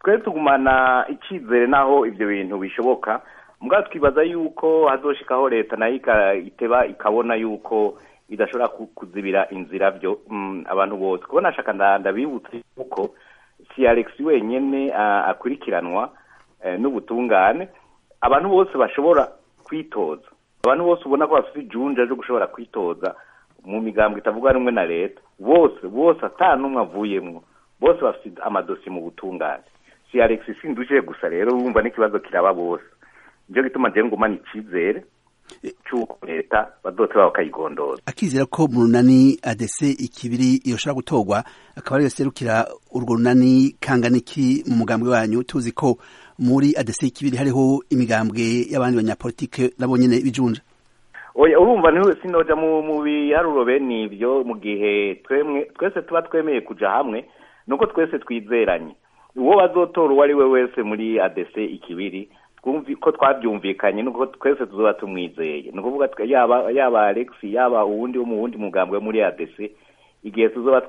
twe tugumana icyizere n'aho ibyo bintu bishoboka mbwa twibaza yuko hazoshikaho leta nayo iteba ikabona yuko idashobora kuzibira inzira byo abantu bose kuko nashaka ndabibutse yuko si alex wenyine akurikiranwa n'ubutungane abantu bose bashobora kwitoza abantu bose ubona ko bafite ijunja ryo gushobora kwitoza mu migambo itavuga rumwe na leta bose bose ata n'umwe avuyemo bose bafite amadosiye mu butungane si alex sinduje gusa rero wumva n'ikibazo kiraba bose nicyo gituma njyewe ngumana icyizere cy'uko leta badoteba bakayigondoza akizera ko mu runani adese ikibiri yoshobora gutorwa akaba ariyo serukira urwo runani kanganiki mu mugambwe wanyu tuzi ko muri adese ikibiri hariho imigambwe y'abandi banyapolitike nabo nyene bijunja oya urumva sinoja mu biharuro bene ibyo mu gihe twese tuba twemeye kuja hamwe nuko twese twizeranye uwo bazotora uwo ari we wese muri adese ikibiri ko twabyumvikanye nuko twese tuzoba tumwizeye ni ukuvuga yaba yaba alex yaba uwundi wo mu wundi mugambwe muri adese igihe tuzoba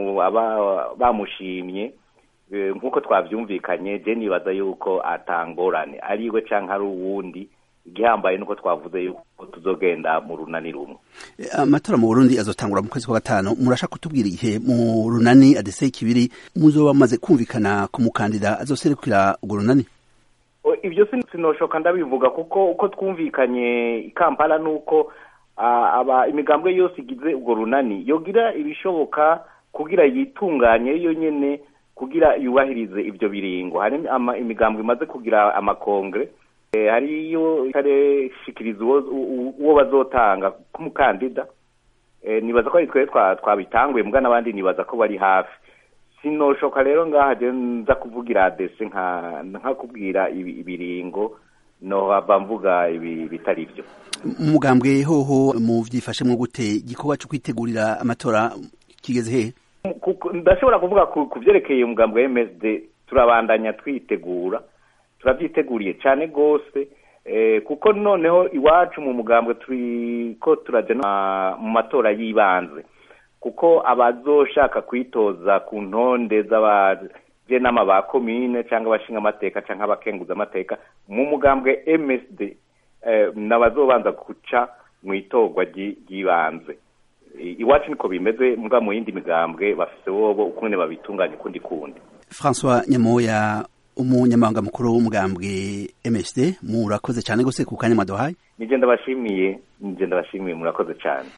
bamushimye nk'uko twabyumvikanye je nibaza yuko atangorane ari we canke ari uwundi igihambaye nuko twavuze yuko tuzogenda mu runani rumwe amatora mu burundi azotangura mu kwezi kwa gatanu murashaka kutubwira igihe mu runani adese ikibiri muzoba maze kumvikana ku mukandida azoserukira urwo runani ibyo sinoshoka ndabivuga kuko uko twumvikanye i kampala nuko imigambwe yose igize urwo runani yogira ibishoboka kugira yitunganye yo nyene kugira yubahirize ibyo biringo hari imigambwe imaze kugira amakongre hariyo itareshikiriza uwo bazotanga k'umukandida nibaza ko ari twe twabitanguye mbwa n'abandi nibaza ko bari hafi sinoshoka rero ngaha nza kuvugira adese nka kubwira ibiringo nohava mvuga ibi bitari byo umugambwe hoho mu vyifashemwo gute igikorwa cyo kwitegurira amatora kigeze hehe ndashobora kuvuga ku vyerekeye umugambwe wa MSD turabandanya twitegura turavyiteguriye cane gose kuko noneho iwacu mu mugambwe turiko turaja mu matora y'ibanze kuko abazoshaka kwitoza ku ntonde z'abajenama ba komine cyangwa abashinga amateka cyangwa abakenguza amateka mu mugambwe MSD n'abazobanza guca mu itorwa ry'ibanze iwacu niko bimeze mbwa mu yindi migambwe bafise bobo ukuntu babitunganya ukundi kundi François Nyamoya umunyamabanga mukuru w'umugambwe MSD murakoze cyane gose ku kanya mwaduhaye nije ndabashimiye nije ndabashimiye murakoze cyane